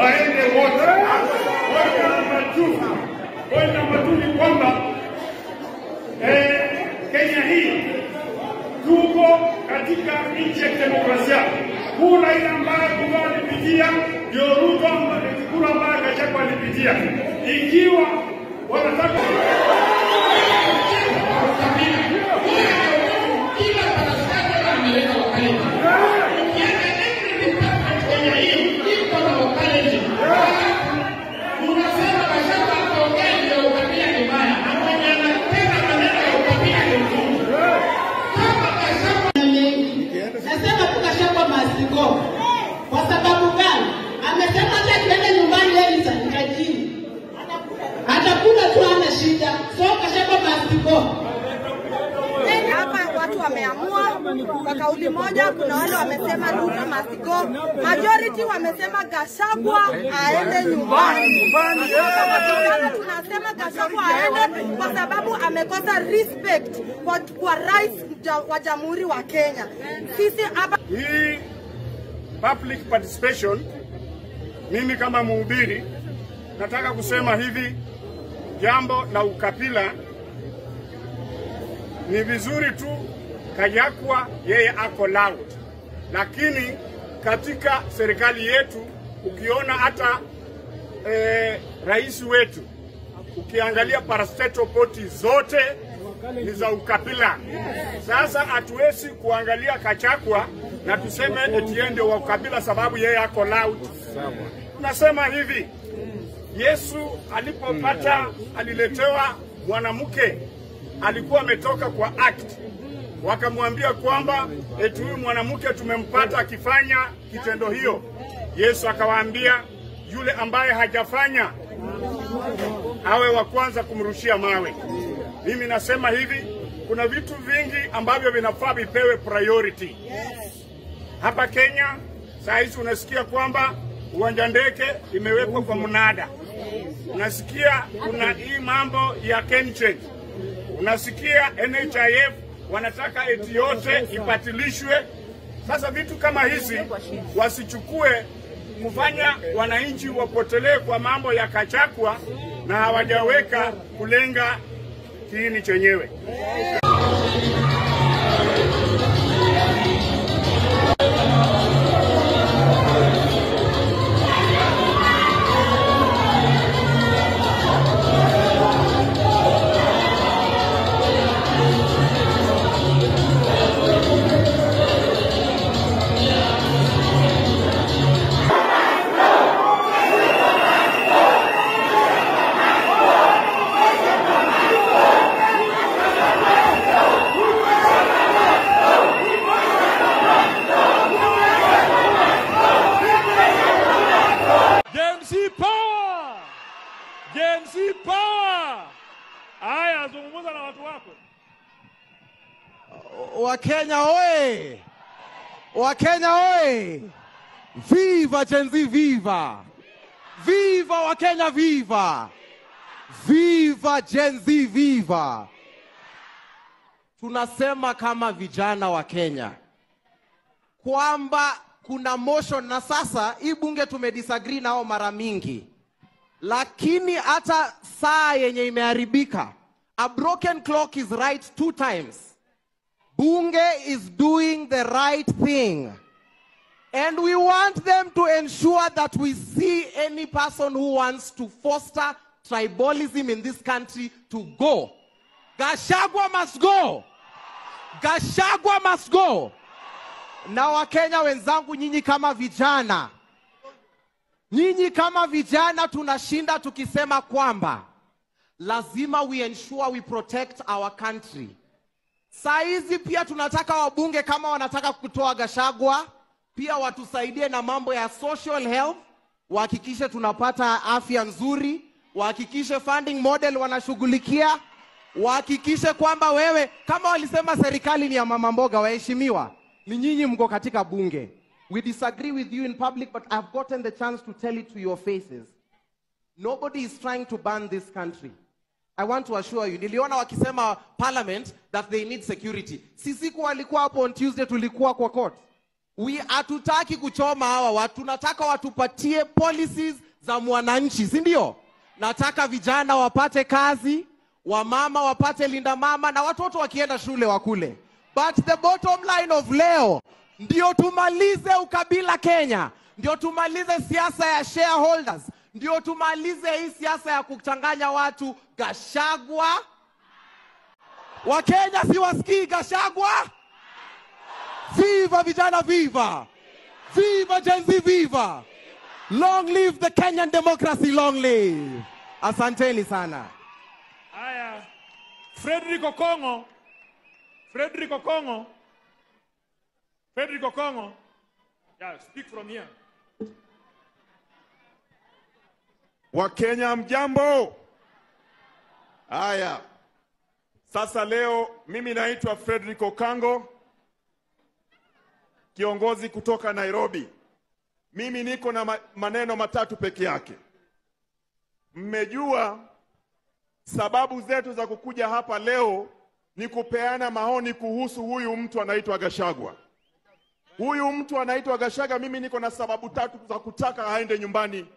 waende wote. Point number two, point number two ni kwamba eh, Kenya hii tuko katika nchi ya demokrasia. Kura ile ambayo Ruto alipitia ndio Ruto ambaye kura ambayo Gachagua alipitia. Ikiwa wanataka Nasema tu Gachagua must go. Kwa sababu gani? Amesema hata akienda nyumbani yeye ni tajiri. Atakula tu hana shida. So Gachagua must go. Hapa watu wameamua kwa kauli moja. Kuna wale wamesema Ruto must go, majority wamesema Gachagua aende nyumbani. Kama vijana tunasema Gachagua aende kwa sababu amekosa respect kwa, kwa rais ja- wa jamhuri wa Kenya. Sisi hapa hii public participation, mimi kama mhubiri nataka kusema hivi, jambo la ukabila ni vizuri tu Kayakwa yeye ako loud, lakini katika serikali yetu ukiona hata eh, rais wetu ukiangalia parastatal poti zote ni za ukabila. Sasa hatuwezi kuangalia Kachakwa na tuseme eti yeye ndio wa ukabila sababu yeye ako loud. Tunasema hivi, Yesu alipopata aliletewa mwanamke alikuwa ametoka kwa act, wakamwambia kwamba eti huyu mwanamke tumempata akifanya kitendo hiyo. Yesu akawaambia yule ambaye hajafanya awe wa kwanza kumrushia mawe. Mimi nasema hivi, kuna vitu vingi ambavyo vinafaa vipewe priority. Hapa Kenya saa hizi unasikia kwamba uwanja ndege imewekwa kwa mnada, unasikia kuna hii mambo ya KenChange, unasikia NHIF wanataka eti yote ibatilishwe. Sasa vitu kama hizi wasichukue kufanya wananchi wapotelee kwa mambo ya Kachakwa na hawajaweka kulenga kiini chenyewe. Gen Z power! Gen Z power! Haya, zungumza na watu wako. Wakenya oye! Wakenya oye! Viva Gen Z, viva! Viva Wakenya, viva! Viva Gen Z, viva! Tunasema kama vijana wa Kenya kwamba kuna motion na sasa hii bunge tumedisagree nao mara mingi, lakini hata saa yenye imeharibika, a broken clock is right two times. Bunge is doing the right thing. And we want them to ensure that we see any person who wants to foster tribalism in this country to go. Gashagwa must go. Gashagwa must go. Na Wakenya wenzangu, nyinyi kama vijana, nyinyi kama vijana tunashinda tukisema kwamba lazima we ensure we protect our country. Saa hizi pia tunataka wabunge kama wanataka kutoa Gashagwa, pia watusaidie na mambo ya social health, wahakikishe tunapata afya nzuri, wahakikishe funding model wanashughulikia, wahakikishe kwamba wewe kama walisema serikali ni ya mama mboga, waheshimiwa, ni nyinyi mko katika bunge. We disagree with you in public, but I've gotten the chance to tell it to your faces. Nobody is trying to ban this country. I want to assure you, niliona wakisema parliament that they need security. Sisi kwa walikuwa hapo on Tuesday, tulikuwa kwa court. we hatutaki kuchoma hawa watu, tunataka watupatie policies za mwananchi, si ndio? Nataka vijana wapate kazi, wamama wapate linda mama, na watoto wakienda shule wakule. But the bottom line of leo ndio tumalize ukabila Kenya, ndio tumalize siasa ya shareholders, ndio tumalize hii siasa ya kuchanganya watu. Gashagwa, Wakenya siwasikii Gashagwa. Viva vijana, viva! Viva Gen Z, viva! Long live the Kenyan democracy, long live! Asanteni sana. Haya, Frederick Okongo, Frederick Okongo, Frederick Okongo. Yeah, speak from here. Wakenya mjambo. Haya, sasa leo mimi naitwa Frederick Okango, kiongozi kutoka Nairobi. Mimi niko na ma- maneno matatu peke yake. Mmejua sababu zetu za kukuja hapa leo ni kupeana maoni kuhusu huyu mtu anaitwa Gashagwa. Huyu mtu anaitwa Gashaga, mimi niko na sababu tatu za kutaka aende nyumbani